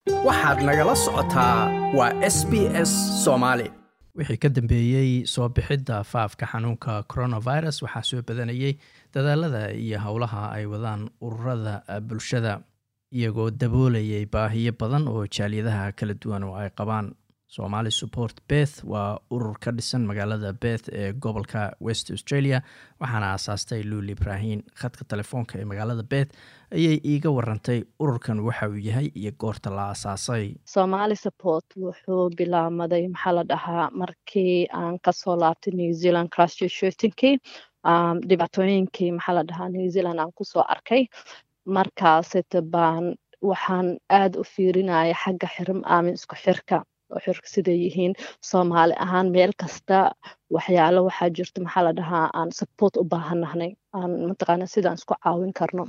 waxaad nagala socotaa waa s b s soomaali wixii ka dambeeyey soo bixidda faafka xanuunka coronavirus waxaa soo badanayay dadaalada iyo howlaha ay wadaan ururada bulshada iyagoo daboolayay baahiyo badan oo jaaliyadaha kala duwan oo ay qabaan somali support beth waa urur ka dhisan magaalada beth ee gobolka west australia waxaana aasaastay luul ibraahin khadka telefoonka ee magaalada beth ayay iiga warantay ururkan waxa uu yahay iyo goorta la aasaasay somali support wuxuu bilaamaday maxaa la dhahaa markii aan kasoo laabtay new zealand crashshootinkii dhibaatooyinkii maxaa la dhahaa new zealand aan kusoo arkay markaasita baan waxaan aada u fiirinaya xagga xirim aamin isku xirka oo xirka siday yihiin soomaali ahaan meel kasta waxyaalo waxaa jirta maxaa la dhahaa aan support u baahanahnay aan mataqaana sidaan isku caawin karno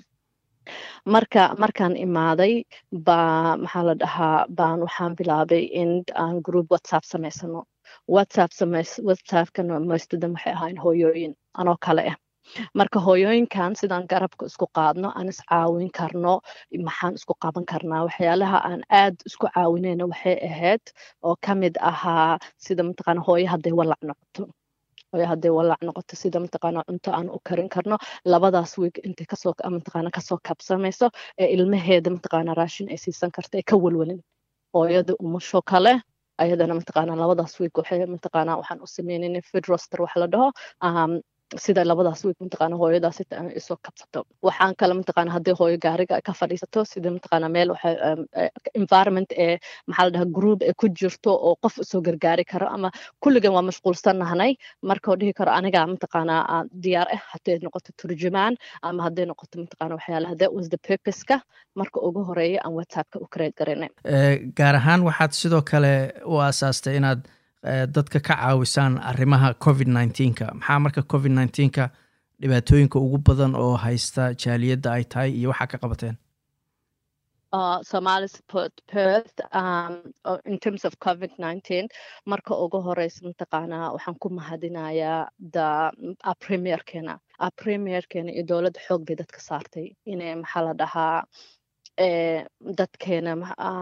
marka markaan imaaday baa maxaa la dhahaa baan waxaan bilaabay in aan group whatsapp samaysano whatsapp samays whatsappkana mostadan waxay ahayn hooyooyin anoo kale ah marka hooyooyinkan sidaan garabka isku qaadno aan is caawin karno maxaan isku qaban karnaa waxyaalaha aan aad isku caawineyna waxay ahayd oo ka mid ahaa sida mataqaana hooyo hadday walac noqoto hooyo hadday walac noqoto sida mataqaana cunto aan u karin karno labadaas wiig intay kasoo mataqaana kasoo kabsamayso ee ilmaheeda mataqaana raashin ay siisan karta ee ka welwelin hooyada umusho kale ayadana mataqaana labadaas wiig waxay mataqaana waxaan u sameynayna food roster wax la dhaho sida labadaas wiig mataqaana hooyadaas isoo kabsato waxaan kale mataqaana haddii hooyo gaariga ka fadhiisato sida mataqaana meel waxa environment ee maxaa la dhahaa group ee ku jirto oo qof isoo gargaari karo ama kulligan waa mashquulsannahnay marka dhihi karo aniga mataqaana diyaar ah hadday noqoto turjumaan ama hadday noqoto mataqaana waxyaalaha that was the purpose-ka marka ugu horeeya aan whatsappka u create garanay gaar ahaan waxaad sidoo kale u aasaastay inaad dadka ka caawisaan arrimaha covid nneteen-ka maxaa marka covid nneteen-ka dhibaatooyinka ugu badan oo haysta jaaliyadda ay tahay iyo waxaa ka qabateen somali support perth um, in terms of covid nineteen marka ugu horeysa mataqaanaa waxaan ku mahadinayaa da premierkeena premierkeena iyo dowladda xoog bay dadka saartay inay maxaa la dhahaa dadkeena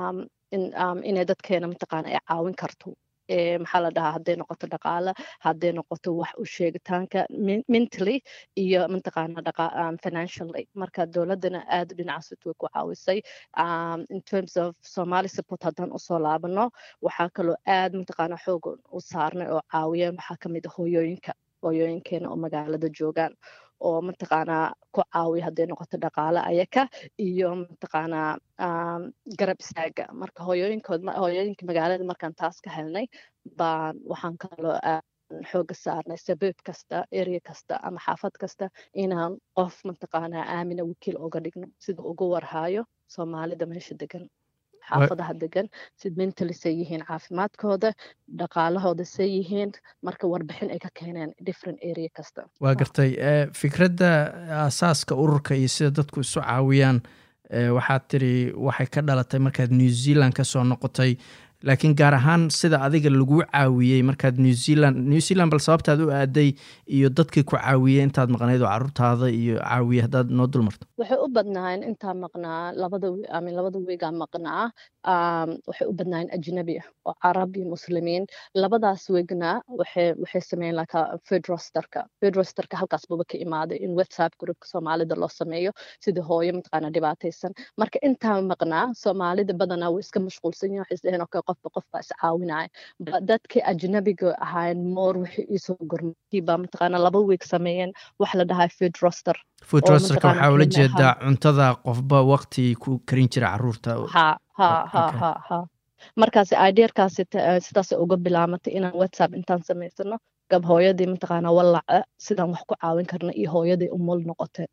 inay dadkeena mataqaana ay caawin karto maxaa la dhahaa hadday noqoto dhaqaale hadday noqoto wax u sheegitaanka mentally iyo mataqaana financially marka dowladdana aad dhinacaas way ku caawisay in terms of somali support haddaan usoo laabano waxaa kaloo aad mataqaana xoog u saarnay oo caawiyeen waxaa kamid a hooyooyinka hooyooyinkeena oo magaalada joogaan oo mataqaanaa ku caawiya hadday noqoto dhaqaale ayaka iyo mataqaanaa garab istaaga marka hooyooyinkood hooyooyinka magaalada markaan taas ka helnay baan waxaan kaloo xooga saarnay sabaab kasta area kasta ama xaafad kasta inaan qof mataqaanaa aamina wakiil oga dhigno sida ugu warhaayo soomaalida meesha degan xaafadaha degan sid mentally say yihiin caafimaadkooda dhaqaalahooda say yihiin marka warbixin ay ka keeneen different area kasta waa gartay fikradda aasaaska ururka iyo sida dadku isu caawiyaan waxaad tiri waxay ka dhalatay markaad new zealand ka soo noqotay laakiin gaar ahaan sida adiga lagu caawiyey markaad new zealand new zealand bal sababtaad u aaday iyo dadkii ku caawiyey intaad maqnayd oo caruurtaada iyo caawiye haddaad noo dulmarto waxay u badnaayeen intaa maqnaa labada amin labada wiigaa maqnaa waxay u badnaayeen ajnabi ah oo carab iyo muslimiin labadaas wiigna waxay waxay sameeyeen laka food rosterka food rosterka halkaas buba ka imaaday in whatsapp groupka soomaalida loo sameeyo sida hooyo mataqaana dhibaataysan marka intaa maqnaa soomaalida badanaa way iska mashquulsan yihin waxay isdheheen okay qofba qofbaa is caawinaya dadkii ajnabiga ahaayeen moor waxay iisoo gormay baa mataqaana laba wiig sameeyeen wax la dhahaa food roster food rosterka waxaa ula jeedaa cuntada qofba waqti ku karin jira caruurta ha ha ha ha ha markaas ideerkaas sidaas uga bilaamatay inaan whatsapp intaan samaysano gab hooyadii mataqaana walaca sidaan wax ku caawin karna iyo hooyadii umul noqotee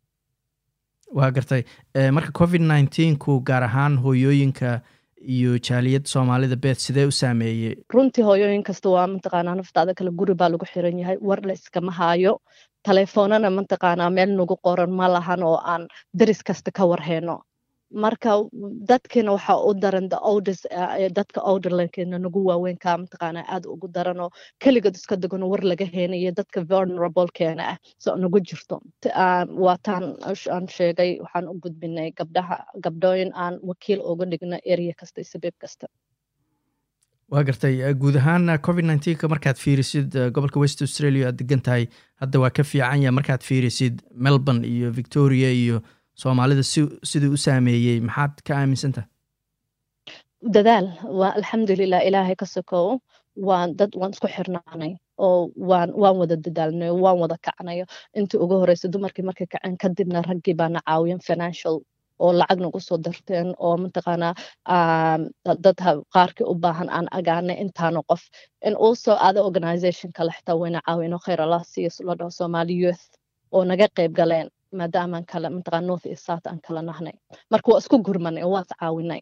waa gartay marka covid nneteen-ku gaar ahaan hooyooyinka iyo jaaliyad soomaalida beed sidee u saameeyey runtii hooyooyin kasta waa mataqaanaa naftaada kale guri baa lagu xiran yahay war la iskama haayo taleefoonana mataqaanaa meel nagu qoran ma lahan oo aan deris kasta ka warheyno marka dadkina waxaa u daran the oldest dadka olderlankeena nagu waaweynka mataqaana aad ugu daranoo keligood iska degano war laga heenayo dadka vulnerablekeena ah so nagu jirto waa taan aan sheegay waxaan u gudbinay gabdhaha gabdhooyin aan wakiil uga dhigno area kasta iyo sabiib kasta waa gartay guud ahaan covid nneteen-ka markaad fiirisid gobolka west australia aad degan tahay hadda waa ka fiican yaha markaad fiirisid melbourne iyo victoria iyo soomaalida si siduu u saameeyey maxaad ka aaminsantaha dadaal waa alxamdulilah ilaahay ka sokow waan dad waan isku xirnaanay oo waan waan wada dadaalnay waan wada kacnayo intii ugu horeysa dumarkii markay kaceen kadibna raggii baana caawiyan financial oo lacag nagu soo darteen oo mataqaanaa dad qaarkii u baahan aan agaanay intaano qof in also ada organization kale xitaa wayna caawino khayr allah siiyo la dhaho somali youth oo naga qayb galeen maadaamaan kale mataqana north iyo south aan kala nahnay marka waa isku gurmanay oo waas caawinay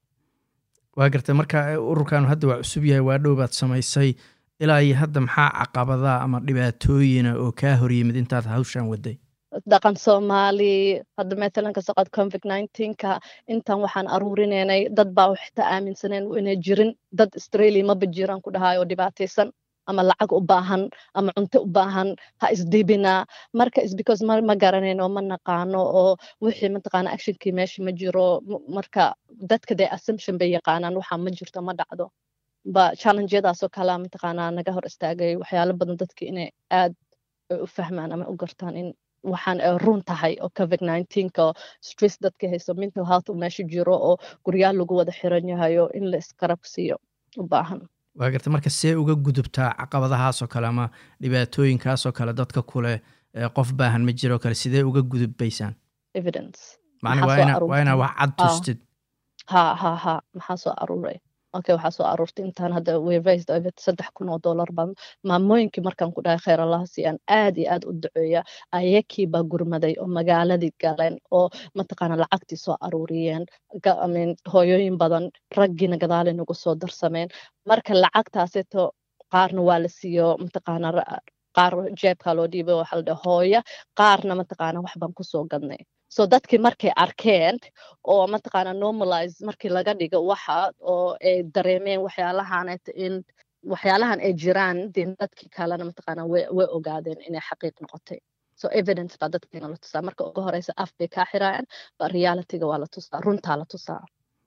waa gartay marka ururkan hadda waa cusub yahay waa dhow baad samaysay ilaa iyo hadda maxaa caqabadaa ama dhibaatooyina oo kaa horyimid intaad hawshan waday dhaqan soomaali hadda matalan ka socod covid nineteenka intan waxaan aruurinaynay dad baa xitaa aaminsaneen inay jirin dad australia maba jiraan ku dhahayo oo dhibaataysan ama lacag u baahan ama cunto u baahan ha isdibina marka is because ma, ma garanayno ma naqaano oo wixii mataqaana actionkii meesha ma jiro marka dadka dee assumption bay yaqaanaan waxaa ma jirto ma dhacdo ba challengeyadaasoo kalea mataqaanaa naga hor istaagay waxyaalo badan dadka inay aad u fahmaan ama u gartaan in waxaan run tahay oo covid nineteenka oo stress dadka hayso mental health u meesha jiro oo guryaal lagu wada xiran yahayo in la iskarab siiyo u baahan waa garta marka see uga gudubtaa caqabadahaasoo kale ama dhibaatooyinkaasoo kale dadka kule qof baahan ma jiroo kale sidee uga gudubbaysaan evidence macna waa inaa wax cad tustid ha ha ha maxaa soo aruuray okay waxaa soo aruurtay intaan hadda weraised over saddex kun oo dollar baan maamooyinkii markaan ku dhahay khayr allaha siiyaan aad iyo aad u duceeya ayakii baa gurmaday oo magaaladii galeen oo mataqaana lacagtii soo aruuriyeen hooyooyin badan raggiina gadaalay nagu soo darsameen marka lacagtaaseto qaarna waa la siiyo mataqaana qaar jeebkaa loo dhiibay waxaa la dhaha hooya qaarna mataqaana wax baan kusoo gadnay so dadkii markay arkeen oo mataqaana normalize markii laga dhigo waxa oo ay dareemeen waxyaalahanet in waxyaalahan ay jiraan dee dadkii kalena mataqaana way way ogaadeen inay xaqiiq noqotay so evidence baa dadkiina la tusaa marka uga horeysa af bay kaa xiraayaan ba realityga waa la tusaa runtaa la tusaa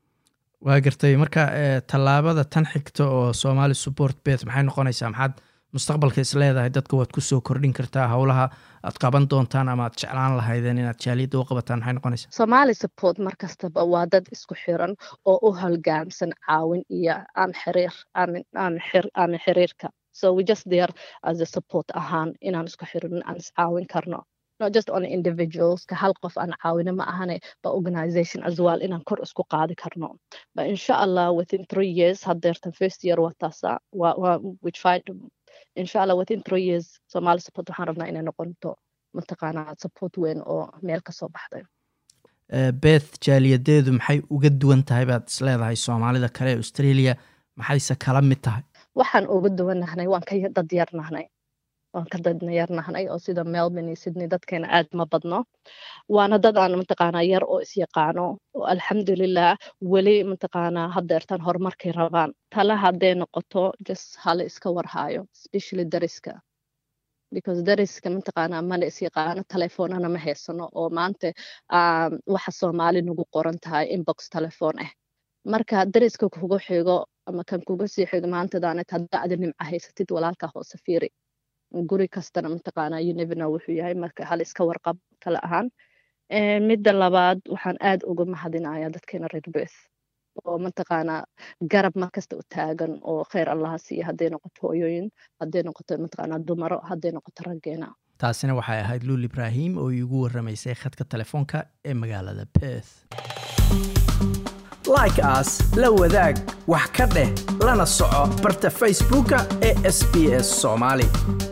waa gartay marka tallaabada tan xigta oo somali support beth maxay noqonaysaa maxaad mustaqbalka is leedahay dadka waad kusoo kordhin kartaa howlaha aad qaban doontaan ama aad jeclaan lahaydeen inaad jaaliyadda u qabataan maxay noqonaysaa somali support mar kastaba waa dad isku xiran oo u holgaamsan caawin iyo aan xiriir aan xiriirka so we just there as a support ahaan inaan isku xirin aan iscaawin karno not just only individuals ka hal qof aan caawino ma ahane ba organization as well inaan kor isku qaadi karno but insha allah within three years haddeertan first year waa taasa we try to insha allah within three years somali support waxaan rabnaa inay noqonto mataqaanaa support weyn oo meel kasoo baxday beth jaaliyadeedu maxay uga duwan tahay baad is leedahay soomaalida kale ee australia maxayse kala mid tahay waxaan uga duwannahnay waan ka dad yarnahnay waan ka dad yarnahnay oo sida melbourne iyo sydney dadkeena aad ma badno waana dad aan mataqaanaa yar oo isyaqaano oo alxamdulilah weli mataqaanaa haddeertan horumarkay rabaan tala hadday noqoto just hala iska warhaayo especially dariska because dariska mataqaanaa mana isyaqaano telefoonana ma haysano oo maanta waxa soomaali nagu qoran tahay inbox telefoon ah marka dariska kugu xigo ama kan kuga sii xigo maantadaanad hadda adi nimca haysatid walaalka hoose fiiri guri kastana mataqaanaa univena wuxuu yahay marka hal iska warqab kale ahaan midda labaad waxaan aad uga mahadinayaa dadkeena reer beth oo mataqaanaa garab markasta u taagan oo khayr allaha siiya hadday noqoto hooyooyin hadday noqoto mataqaanaa dumaro hadday noqoto raggeena taasina waxay ahayd luul ibraahim oo iigu warramaysay khadka telefoonka ee magaalada beth like as la wadaag wax ka dheh lana soco barta facebooka ee sb s soomaali